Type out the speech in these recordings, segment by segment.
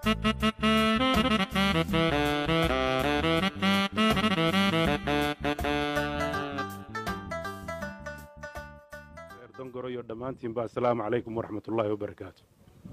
dongoroyo dhammaantiinba assalaamu calaykum waraxmat ullaahi wabarakaatu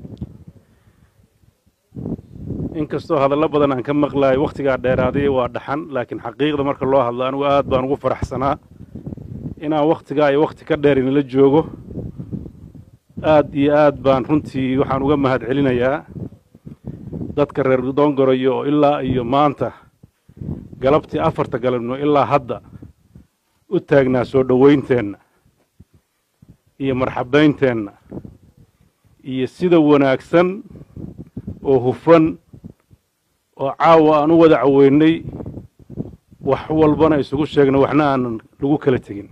inkastoo hadallo badan aan ka maqlaay wakhtigaa dheeraaday waa dhaxan laakiin xaqiiqda marka loo hadlo anigu aad baan ugu faraxsanaa inaan wakhtigaa iyo wakhti ka dheer inala joogo aad iyo aad baan runtii waxaan uga mahad celinayaa dadka reer dongoroyo oo ilaa iyo maanta galabtii afarta galabnimo ilaa hadda u taagnaa soo dhowaynteenna iyo marxabaynteenna iyo sida wanaagsan oo hufan oo caawa aan u wada caweynay wax walbana isugu sheegnay waxna aanan lagu kala tegin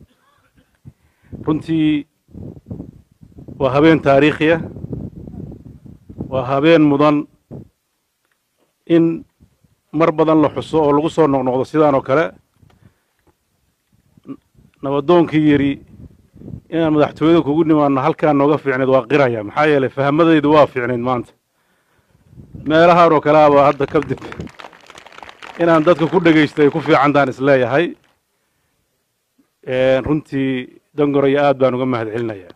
runtii waa habeen taariikhiya waa habeen mudan in mar badan la xuso oo lagu soo noqnoqdo sidaan oo kale nabadoonkii yidhi inaan madaxtooyada kugu nimaanno halkaan nooga fiicnayd waa qiraya maxaa yeelay fahmadaydu waa fiicnayd maanta meelahaan oo kale abaa hadda kadib inaan dadka ku dhegaysto ay ku fiicantaan isleeyahay runtii dongoroyo aad baan uga mahad celinayaa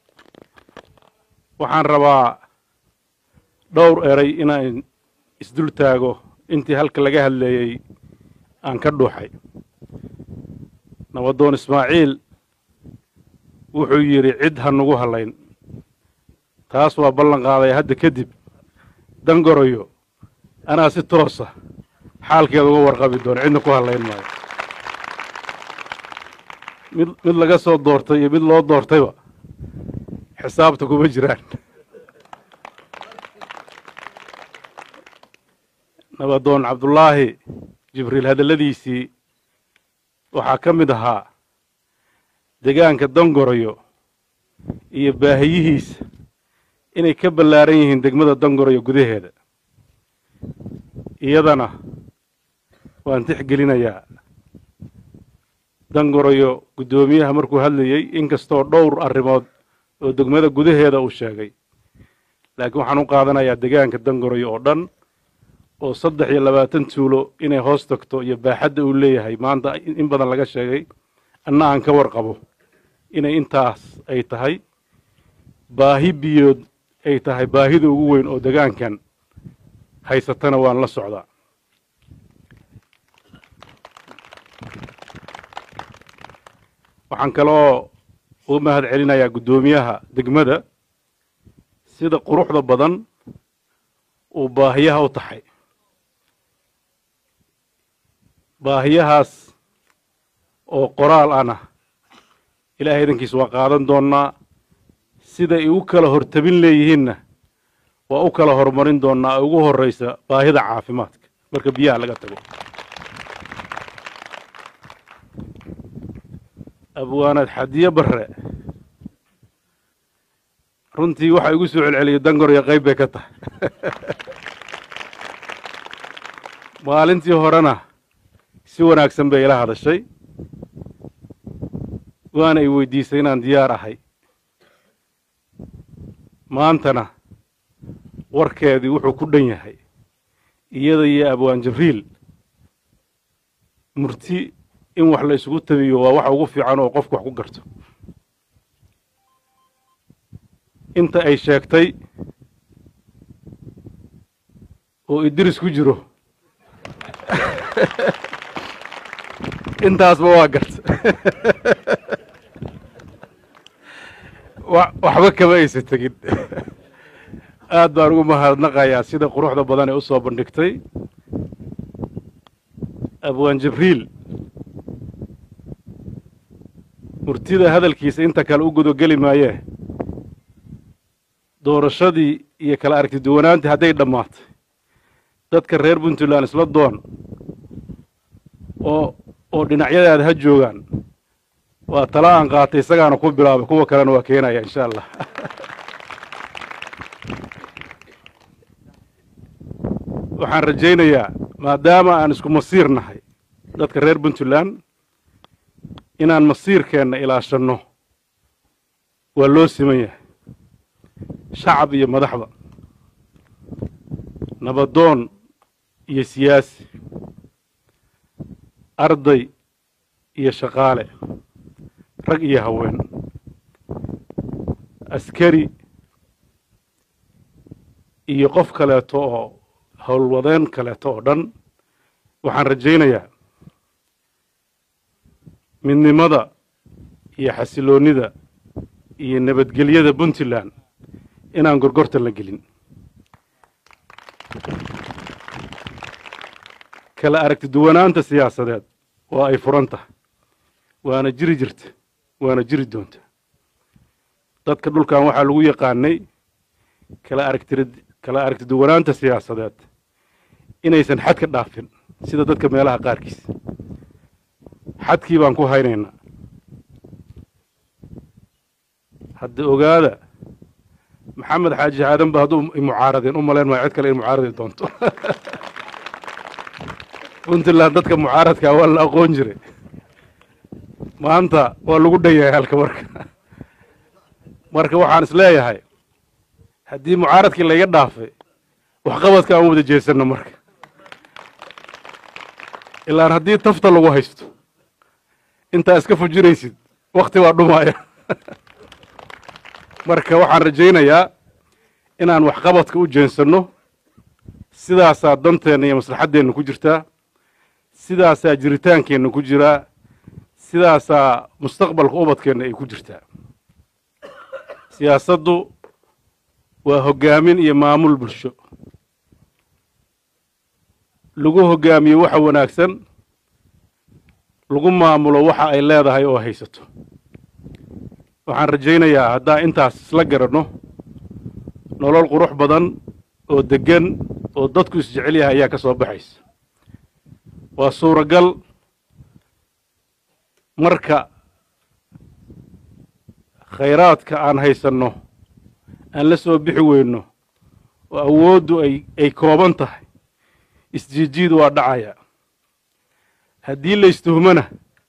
waxaan rabaa dhowr eray inaan isdul taago intii halka laga hadleeyey aan ka dhuuxay nabadoon ismaaciil wuxuu yidhi cid ha nugu hallayn taas waa ballan qaadaya hadda kadib dangoroyo anaa si toosa xaalkeeda uga warqabi doono cidna ku hallayn maayo mid mid laga soo doortay iyo mid loo doortayba xisaabta kuma jiraan nabadoon cabdullaahi jibriil hadalladiisii waxaa ka mid ahaa degaanka dongoroyo iyo baahiyihiisa inay ka ballaaran yihiin degmada dongoroyo gudaheeda iyadana waan tixgelinayaa dongoroyo guddoomiyaha markuu hadlayey inkastoo dhowr arrimood oo degmada gudaheeda uu sheegay laakiin waxaan u qaadanayaa degaanka dongoroyo oo dhan oo saddex iyo labaatan tuulo inay hoos tagto iyo baaxadda uu leeyahay maanta in badan laga sheegay anna aan ka warqabo inay intaas ay tahay baahi biyood ay tahay baahida ugu weyn oo degaankan haysatana waan la socdaa waxaan kaloo uga mahad celinayaa guddoomiyaha degmada sida quruxda badan uu baahiyaha u taxay baahiyahaas oo qoraal ana ilaahay idankiis waa qaadan doonnaa siday u kala hortabin leeyihiinna waa u kala horumarin doonnaa ee ugu horraysa baahida caafimaadka marka biyaha laga tago abwaanad xadiye barre runtii waxa igu soo celceliyay dangoryo qayb bay ka tahay maalintii horena si wanaagsan bay ila hadashay waana i weydiisay inaan diyaar ahay maantana warkeedii wuxuu ku dhan yahay iyada iyo abwaan jibriil murti in wax la isugu tabiyo waa waxa ugu fiican oo qofku wax ku garto inta ay sheegtay oo idris ku jiro intaasba waa garta waxba kama aysa tegin aad baan ugu mahadnaqayaa sida quruxda badan ee u soo bandhigtay abwaan jibriil murtida hadalkiisa inta kale u gudogeli maayee doorashadii iyo kala aragti duwanaantii hadday dhammaatay dadka reer puntland isla doon oo oo dhinacyadaada ha joogaan waa tala aan qaatay isagaana ku bilaabay kuwa kalena waa keenaya insha allah waxaan rajaynayaa maadaama aan isku masiir nahay dadka reer puntland inaan masiirkeenna ilaashanno waa loo siman yahay shacab iyo madaxba nabadoon iyo siyaasi arday iyo shaqaale rag iyo haween askari iyo qof kaleeto oo howlwadeen kaleeto oo dhan waxaan rajaynayaa midnimada iyo xasiloonnida iyo nabadgelyada puntland inaan gorgortan la gelin kala aragti duwanaanta siyaasadeed waa ay furan tahay waana jiri jirta waana jiri doonta dadka dhulkan waxaa lagu yaqaanay kala aragti kala aragti duwanaanta siyaasadeed inaysan xad ka dhaafin sida dadka meelaha qaarkiis xadkii baan ku haynaynaa hadda ogaada maxamed xaaji aadan ba hadduu mucaaradeen u malayn maayo cid kale in mucaaradi doonto puntland dadka mucaaradkaa waa la aqoon jiray maanta waa lagu dhan yahay halka marka marka waxaan is leeyahay haddii mucaaradkii layga dhaafay waxqabadka aan wada jeesanno marka ilaan haddii tafta lagu haysto intaa iska fujinaysid wakti waa dhumaaya marka waxaan rajaynayaa inaan waxqabadka u jeensanno sidaasaa danteenna iyo maslaxaddeenna ku jirtaa sidaasaa jiritaankeenna ku jiraa sidaasaa mustaqbalka ubadkeenna ay ku jirtaa siyaasaddu waa hoggaamin iyo maamul bulsho lagu hoggaamiyo waxa wanaagsan lagu maamulo waxa ay leedahay oo haysato waxaan rajaynayaa haddaan intaas isla garanno nolol qurux badan oo deggan oo dadku isjecel yahay ayaa ka soo baxaysa waa suuragal marka khayraadka aan haysanno aan la soo bixi weyno oo awooddu ay ay kooban tahay isjiijiid waa dhacaya haddii la istuhmana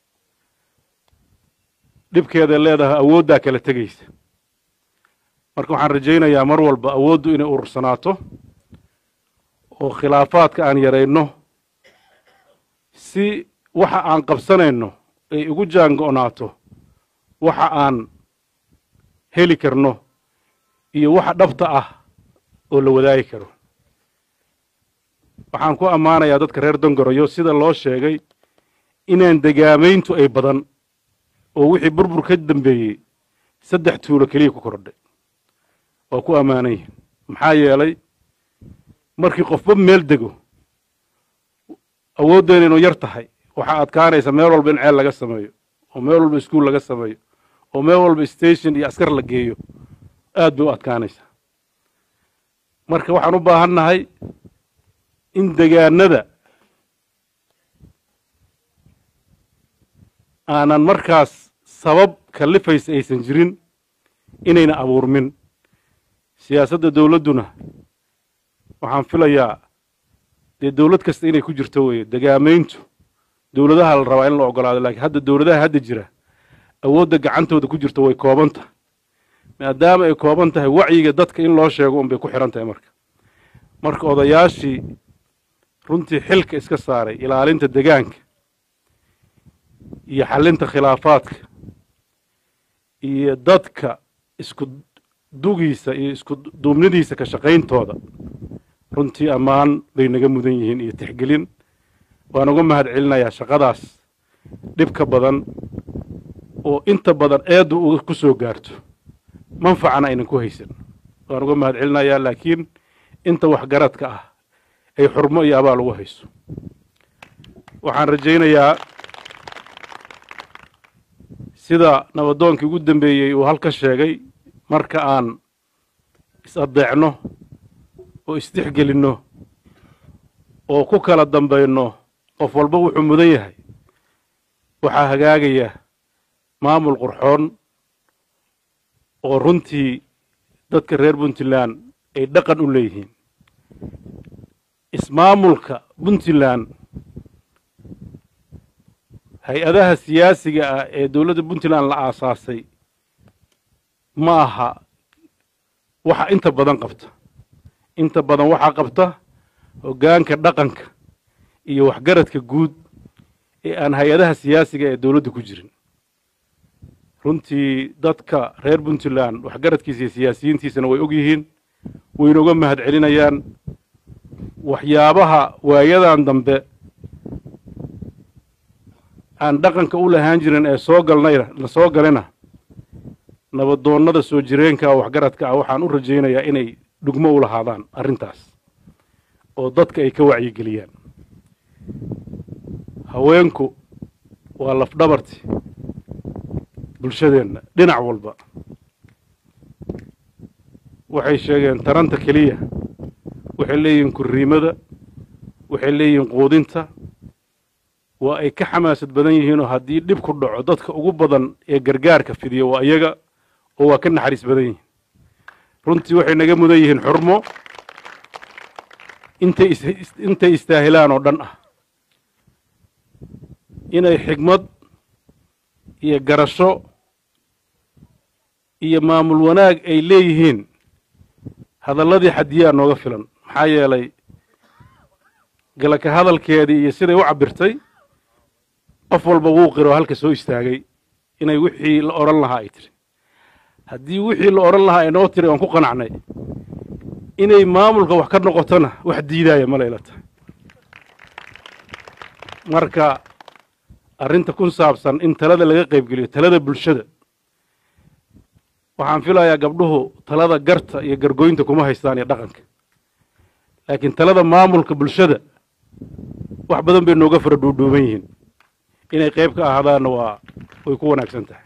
dhibkeeday leedahay awooddaa kala tegaysa marka waxaan rajaynayaa mar walba awooddu inay urursanaato oo khilaafaadka aan yarayno si waxa aan qabsanayno ay ugu jaango'naato waxa aan heli karno iyo waxa dhabta ah oo la wadaagi karo waxaan ku ammaanayaa dadka reer dongoroyo sida loo sheegay inaan degaamayntu ay badan oo wixii burbur ka dambeeyey saddex tuulo keliya ku kordhay waa ku ammaanan yihin maxaa yeelay markii qofba meel dego awooddeena inuu yar tahay waxaa adkaanaysa meel walba in ceel laga sameeyo oo meel walba iskuol laga sameeyo oo meel walba station iyo askar la geeyo aad bay u adkaanaysaa marka waxaan u baahan nahay in degaanada aanan markaas sabab kallifaysa aysan jirin inayna abuurmin siyaasadda dowladduna waxaan filayaa dee dowlad kasta inay ku jirto weeye degaamayntu dowladaha la rabaa in la ogolaado laakiin hadda dowladaha hadda jira awoodda gacantooda ku jirto way kooban tahay maadaama ay kooban tahay wacyiga dadka in loo sheego unbay ku xihan tahay marka marka odayaashii runtii xilka iska saaray ilaalinta degaanka iyo xallinta khilaafaadka iyo dadka isku dugiisa iyo isku duubnidiisa ka shaqayntooda runtii ammaan bay naga mudan yihiin iyo tixgelin waan uga mahad celinayaa shaqadaas dhibka badan oo inta badan eeddu ku soo gaarto manfacana aynan ku haysan waan uga mahad celinayaa laakiin inta waxgaradka ah ay xurmo iyo abaal ugu hayso waxaan rajaynayaa sida nabadoonkii ugu dambeeyey uu halka sheegay marka aan is-addeecno oo isdixgelinno oo ku kala dambayno qof walba wuxuu mudan yahay waxaa hagaagaya maamul qurxoon oo runtii dadka reer puntland ay dhaqan u leeyihiin ismaamulka puntland hay-adaha siyaasiga ah ee dowladda puntland la aasaasay ma aha waxa inta badan qabta inta badan waxaa qabta hoggaanka dhaqanka iyo waxgaradka guud ee aan hay-adaha siyaasiga ee dowladda ku jirin runtii dadka reer puntland waxgaradkiisa iyo siyaasiyiintiisana way og yihiin wayna uga mahad celinayaan waxyaabaha waayadan dambe aan dhaqanka u lahaan jirin ee soo galnayna la soo galena nabadoonnada soo jireenka waxgaradka ah waxaan u rajaynayaa inay dhugmo u lahaadaan arrintaas oo dadka ay ka wacyigeliyaan haweenku waa lafdhabarti bulshadeenna dhinac walba waxay sheegeen taranta keliya waxay leeyihiin kuriimada waxay leeyihiin quudinta waa ay ka xamaasad badan yihiinoo haddii dhib ku dhaco dadka ugu badan ee gargaarka fidiya waa iyaga oo waa ka naxariis badan yihiin runtii waxay naga mudan yihiin xurmo intay intay istaahilaan oo dhan ah inay xigmad iyo garasho iyo maamul wanaag ay leeyihiin hadalladii xadiyaa nooga filan maxaa yeelay galaka hadalkeedii iyo siday u cabbirtay qof walba wuu qiro halka soo istaagay inay wixii la odhan lahaa ay tiri haddii wixii la odhan lahaa ay noo tiri oon ku qanacnay inay maamulka wax ka noqotona wax diidaaya mala ila tahay marka arrinta ku saabsan in talada laga qaybgeliyo talada bulshada waxaan filayaa gabdhuhu talada garta iyo gargoynta kuma haystaan iyo dhaqanka laakiin talada maamulka bulshada wax badan bay nooga fara dhuudhuuban yihiin inay qayb ka ahaadaanna waa way ku wanaagsan tahay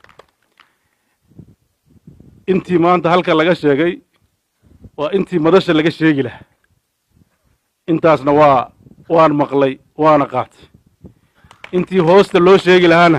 intii maanta halka laga sheegay waa intii madasha laga sheegi lahaa intaasna waa waan maqlay waana qaatay intii hoosta loo sheegi lahaana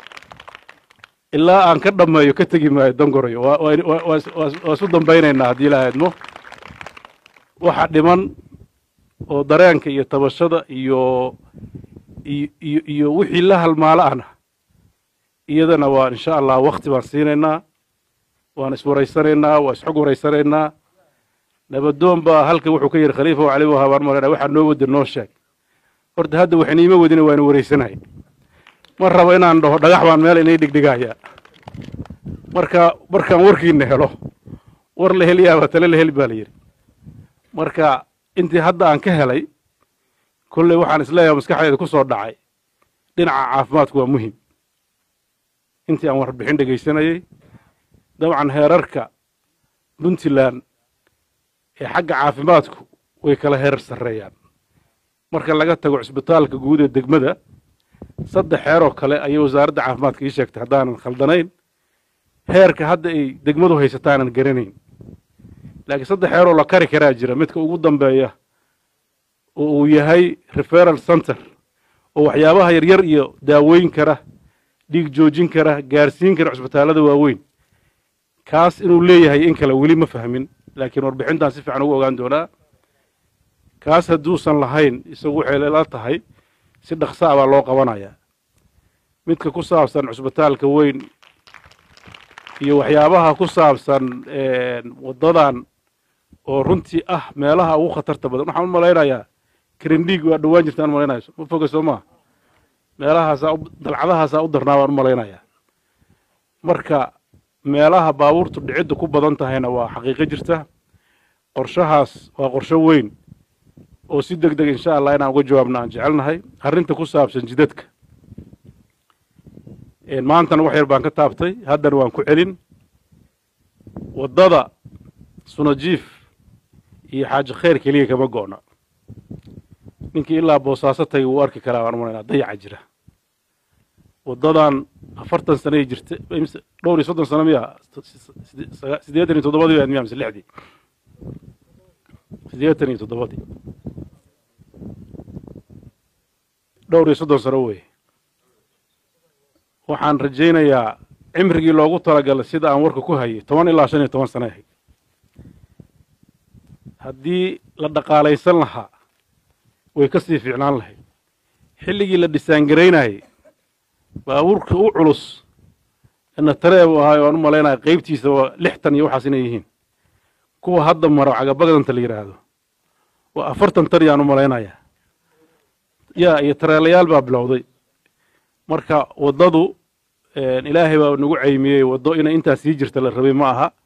ilaa aan ka dhammeeyo ka tegi maayo dangorayo waa isu dambaynaynaa haddii la aadmo waxa dhiman oo dareenka iyo tabashada iyo iyo iyo wixii la halmaalo ahna iyadana waa insha allah wakti baan siinaynaa waan iswaraysanaynaa waa isxog waraysanaynaa nabadoon baa halka wuxuu ka yidhi khaliifa cali wahabaan marana waxaa noo wada noo sheeg horta hadda waxayna iima wadina waana waraysanahay ma rabo inaan dhaho dhagax baan meel inay dhigdhigaya marka markaan warkiina helo war la heliyaaba tale la heli baa la yidhi marka intii hadda aan ka helay kolley waxaan isleeyahay maskaxdeeda ku soo dhacay dhinaca caafimaadku waa muhim intii aan warbixin dhegaysanayey dabcan heerarka puntland ee xagga caafimaadku way kala heerar sarreeyaan marka laga tago cisbitaalka guud ee degmada saddex heeroo kale ayay wasaaradda caafimaadka ii sheegtay haddaanan khaldanayn heerka hadda ay degmadu haysataanan garanayn laakiin saddex heeroo la kari karaa jira midka ugu dambeeya oo uu yahay referal center oo waxyaabaha yaryar iyo daaweyn kara dhiig joojin kara gaarsiin kara cisbitaallada waaweyn kaas inuu leeyahay in kale weli ma fahmin laakiin warbixintaan si fiican ugu ogaan doonaa kaas hadduusan lahayn isagu waxay la tahay si dhaqsa a baa loo qabanayaa midka ku saabsan cusbitaalka weyn iyo waxyaabaha ku saabsan waddadan oo runtii ah meelaha ugu khatarta badan waxaan u malaynayaa karindhiig waa dhowaan jirtaan malaynaya ma foga soo maa meelahaasaa dalcadahaasaa u darnaa baan u malaynayaa marka meelaha baabuurtu dhicidda ku badan tahayna waa xaqiiqo jirta qorshahaas waa qorsho weyn oo si deg deg insha allah inaan uga jawaabna aan jecelnahay arrinta ku saabsan jidadka maantana wax yar baan ka taabtay haddana waan ku celin waddada sunajiif iyo xaaji khayr keliya kama go'na ninkii ilaa boosaaso tagay wuu arki karaa baan umalaynaa dayaca jira waddadan afartan sanay jirta dhowr iyo soddon sano miya siddeetan iyo toddobadii baa miya mise lixdii siddeetan iyo toddobadii dhowr iyo soddon sano weeye waxaan rajaynayaa cimrigii loogu talagalay sida aan warka ku hayay toban ilaa shan iyo toban sano ahayd haddii la dhaqaalaysan lahaa way ka sii fiicnaan lahayd xilligii la dhisaangaraynayay baabuurka u culus ina taree buu ahaay waan u malaynaya qaybtiisa waa lixtan iyo waxaas inay yihiin kuwa hadda maro cagabagdanta la yidhaahdo waa afartan tan yaan u malaynayaa ya iyo tareelayaal baa bilowday marka waddadu ilaahay baa nagu caymiyey waddo inay intaa sii jirta la rabay ma aha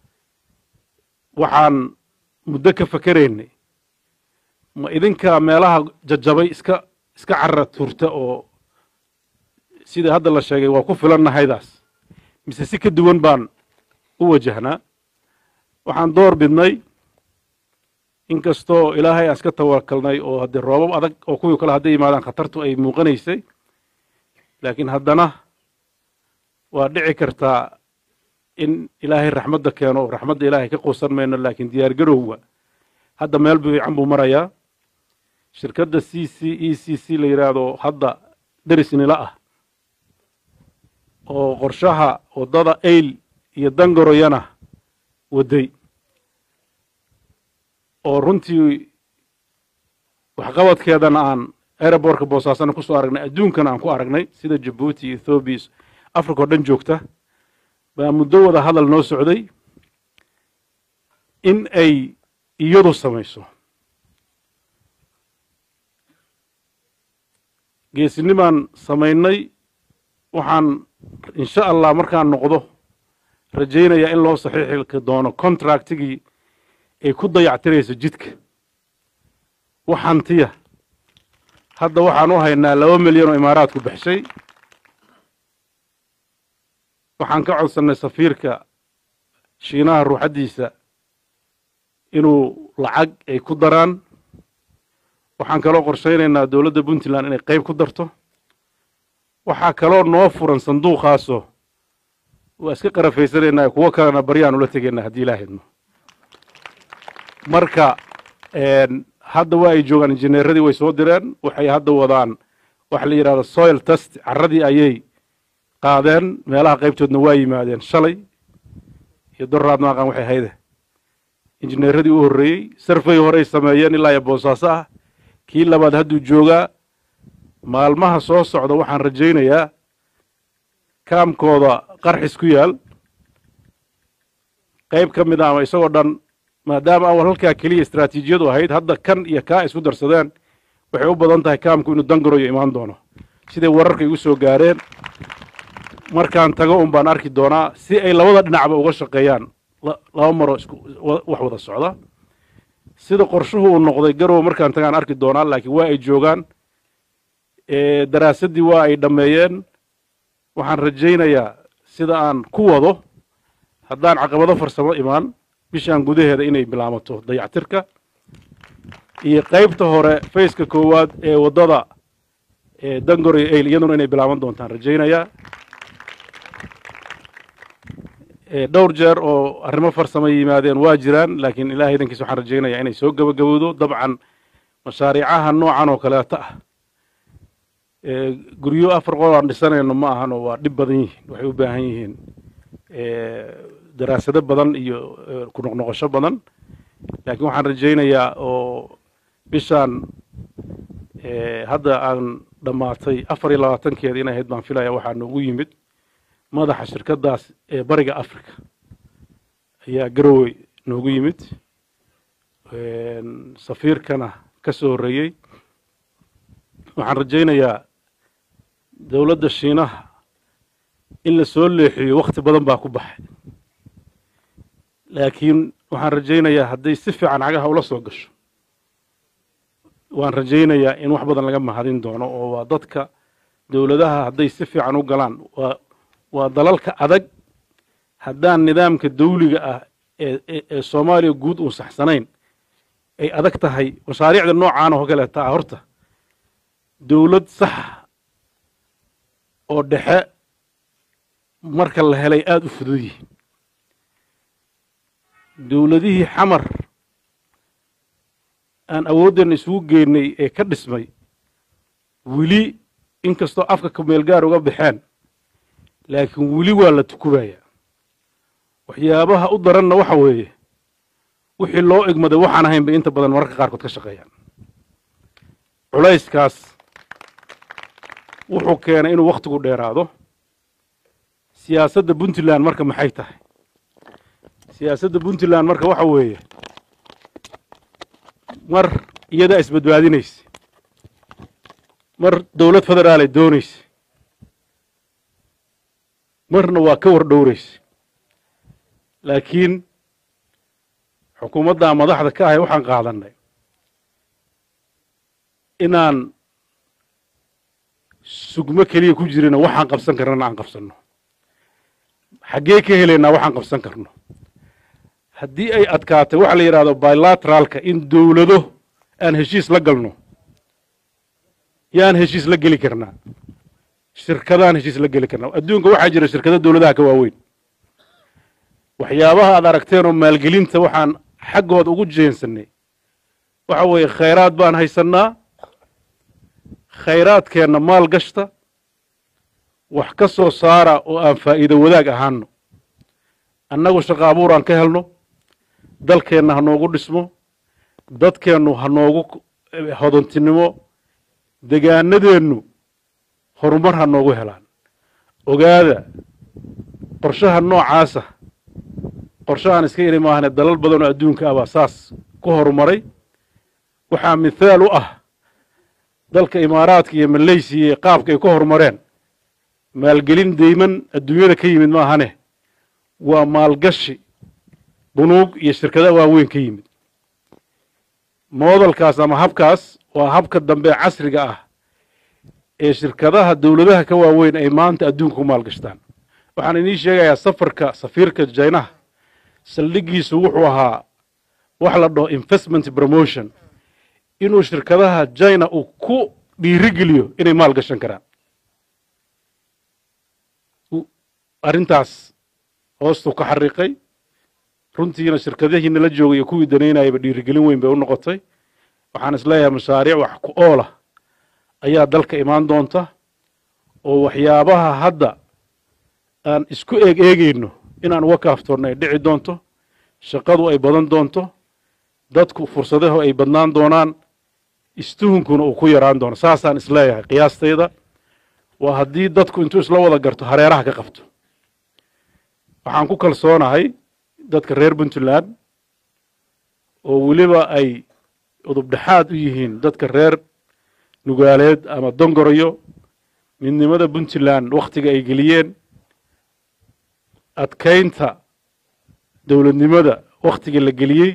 waxaan muddo ka fakeraynay ma idinka meelaha jajabay iska iska carra turta oo sida hadda la sheegay waa ku filannahaydaas mise si ka duwan baan u wajahnaa waxaan door bidnay inkastoo ilaahay aan iska tawakalnay oo haddii roobab adag oo kuwii kale hadday yimaadaan khatartu ay muuqanaysay laakiin haddana waa dhici kartaa in ilaahay raxmadda keeno oo raxmadda ilaahay ka quusan mayno laakiin diyaar garowga hadda meel fiican buu marayaa shirkadda c c e c c la yidhaahdo hadda deris nila ah oo qorshaha waddada ayl iyo dangoroyana wadday oo runtii waxqabadkeedana aan aerobortka boosaasana ku soo aragnay adduunkana aan ku aragnay sida jabuuti iyo ethoobiya africa oo dhan joogta baa muddo wada hadal noo socday in ay iyadu samayso geesinimaan samaynay waxaan insha allah markaan noqdo rajaynayaa in loo saxiixi doono contractigii ay ku dayactirayso jidka wax hantiya hadda waxaan u haynaa laba milyan oo imaaraadku baxshay waxaan ka codsannay safiirka shiinaha ruuxaddiisa inuu lacag ay ku daraan waxaan kaloo qorshaynaynaa dowladda puntland inay qayb ku darto waxaa kaloo noo furan sanduuqaasoo waa iska qarafaysanaynaa kuwo kalena baryaan ula tegaynaa haddii ilaa hidmo marka hadda waa ay joogaan injineeradii way soo direen waxay hadda wadaan waxa la yidhahdo soil test carradii ayay qaadeen meelaha qaybtoodna waa yimaadeen shalay iyo doraad maaqan waxay hayde injineeradii u horreeyey sarfay horey sameeyeen ilaa iyo boosaaso ah kii labaad hadduu joogaa maalmaha soo socda waxaan rajaynayaa kaamkooda qarxis ku yaal qayb ka mid a ama isagoo dhan maadaama awal halkaa keliya istraatiijiyadu ahayd hadda kan iyo kaa isku darsadeen waxay u badan tahay kaamku inuu dangaroyo imaan doono siday wararka igu soo gaareen markaan tago un baan arki doonaa si ay labada dhinacba uga shaqeeyaan laba maroo isku wax wada socda sida qorshuhu uu noqday garow markaan tagaan arki doonaa laakiin waa ay joogaan daraasaddii waa ay dhammeeyeen waxaan rajaynayaa sida aan ku wado haddaan caqabado farsamo imaan bishaan gudaheeda inay bilaamato dayactirka iyo qaybta hore fayska koowaad ee waddada dangor iyo ayl iyaduna inay bilaaban doontaan rajaynayaa dhowr jeer oo arrimo farsamo yimaadeen waa jiraan laakiin ilahay idankiis waxaan rajaynayaa inay soo gebagabowdo dabcan mashaariicaha noocan oo kaleeto ah guryo afar qol aan dhisanayno ma ahan oo waa dhib badan yihiin waxay u baahan yihiin daraasado badan iyo ku noqnoqosho badan laakiin waxaan rajaynayaa oo bishaan hadda aan dhammaatay afar iyo labaatankeeda inay ahayd baan filaya waxaa noogu yimid madaxa shirkaddaas ee bariga africa ayaa garowey noogu yimid safiirkana ka soo horreeyey waxaan rajaynayaa dowladda shiinaha in la soo leexiyo wakhti badan baa ku baxay laakiin waxaan rajaynayaa hadday si fiican cagaha ula soo gasho waan rajaynayaa in wax badan laga mahadin doono oo waa dadka dowladaha hadday si fiican u galaan waa waa dalalka adag haddaan nidaamka dawliga ah ee ee soomaaliya guud uun saxsanayn ay adag tahay mashaariicda noocaan oo kaleeta ah horta dowlad sax oo dhexe marka la helay aada u fudud yihiin dowladihii xamar aan awooddeena isugu geynay ee ka dhismay weli inkastoo afka kameelgaar uga baxeen laakiin weli waa la tukubayaa waxyaabaha u daranna waxa weeye wixii loo egmaday waxaan ahayn bay inta badan mararka qaarkood ka shaqeeyaan culayskaas wuxuu keenay inuu wakhtigu dheeraado siyaasadda puntland marka maxay tahay siyaasadda puntland marka waxa weeye mar iyadaa isbadbaadinaysa mar dowlad federaal ay doonaysa marna waa ka war dhowraysa laakiin xukuumaddaa madaxda ka ahay waxaan qaadannay inaan sugmo keliya ku jirina waxaan qabsan karnana aan qabsanno xaggee ka helaynaa waxaan qabsan karno haddii ay adkaatay waxa la yidhahdo bilateraalka in dowlado aan heshiis la galno yaan heshiis la geli karnaa shirkadaan heshiis la geli karnaa adduunka waxaa jira shirkado dowladaha ka waaweyn waxyaabaha aad aragteen oo maalgelinta waxaan xaggooda ugu jeensanay waxa weeye khayraad baan haysannaa khayraadkeenna maal gashta wax ka soo saara oo aan faa'iido wadaag ahaano annagu shaqo abuur aan ka helno dalkeenna ha noogu dhismo dadkeennu ha noogu hodontinimo degaanadeennu horumar ha noogu helaan ogaada qorshaha noocaasa qorshahaan iska yidhi maahane dalal badan oo adduunka ah baa saas ku horumaray waxaa mithaal u ah dalka imaaraadka iyo maleysiya iyo qaabka ay ku horumareen maalgelin deyman adduunyada ka yimid maahane waa maalgashi bunuug iyo shirkada waaweyn ka yimid moodalkaas ama habkaas waa habka dambe casriga ah ee shirkadaha dowladaha ka waaweyn ay maanta adduunka ku maalgashtaan waxaan idiin sheegayaa safarka safiirka jinaha saldhigiisu wuxuu ahaa wax la dhaho investment promotion inuu shirkadaha jina uu ku dhiirigeliyo inay maal gashan karaan arrintaas hoostuu ka xariiqay runtiina shirkadihii nala joogay iyo kuwii danaynayaba dhiirigelin weyn bay u noqotay waxaan isleeyahay mashaariic wax ku oola ayaa dalka imaan doonta oo waxyaabaha hadda aan isku eeg eegayno inaan uga kaaftoonno ay dhici doonto shaqadu ay badan doonto dadku fursadahu ay badnaan doonaan istuhunkuna uu ku yaraan doono saasaan isleeyahay qiyaastayda waa haddii dadku intuu isla wada garto hareeraha ka qabto waxaan ku kalsoonahay dadka reer puntland oo weliba ay udubdhexaad u yihiin dadka reer nugaaleed ama dongoroyo midnimada puntland wakhtiga ay geliyeen adkaynta dowladnimada wakhtiga la geliyey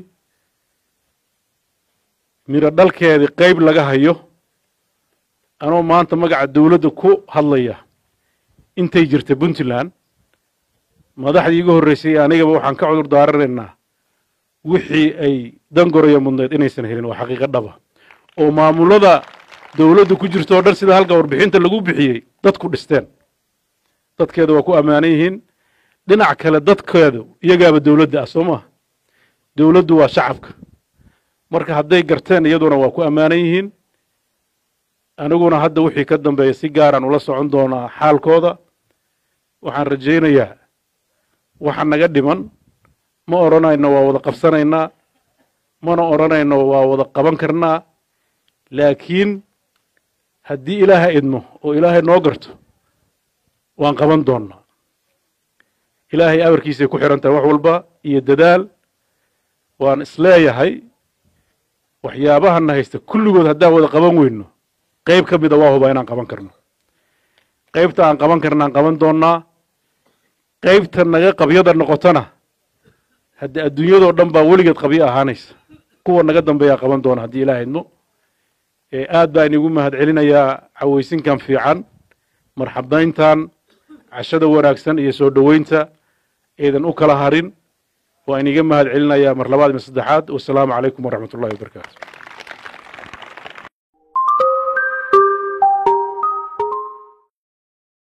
midho dhalkeedii qayb laga hayo anoo maanta magaca dowladda ku hadlaya intay jirta puntland madaxdii iga horreysay anigaba waxaan ka cudur daaranaynaa wixii ay dangoraya mudnayd inaysan helin waa xaqiiqo dhaba oo maamulada dowladda ku jirto o dhan sida halka warbixinta lagu bixiyey dadku dhisteen dadkeeda waa ku ammaanan yihiin dhinac kale dadkeedu iyagaaba dowladda ah soo maha dowladdu waa shacabka marka hadday garteen iyaduna waa ku ammaanan yihiin aniguna hadda wixii ka dambeeya si gaaraan ula socon doonaa xaalkooda waxaan rajaynayaa waxa naga dhiman ma odhanayno waa wada qabsanaynaa mana odhanayno waa wada qaban karnaa laakiin haddii ilaahay idmo oo ilaahay noo garto waan qaban doonnaa ilaahay amarkiisay ku xihan tahay wax walba iyo dadaal waan isleeyahay waxyaabahana haysta kulligood haddaan wada qaban weyno qayb ka mida waa hubaa inaan qaban karno qaybta aan qaban karna aan qaban doonnaa qaybta naga qabyada noqotona haddii adduunyadoo dhan baa weligeed qabyo ahaanaysa kuwa naga dambeeyaa qaban doona haddii ilaah idmo aad baa inigu mahad celinayaa cawaysinkan fiican marxabayntan cashada wanaagsan iyo soo dhoweynta eedan u kala harin waa iniga mahad celinayaa mar labaad iyo saddexaad wasalaamu calaykum waraxmat ullahi wabarakaatu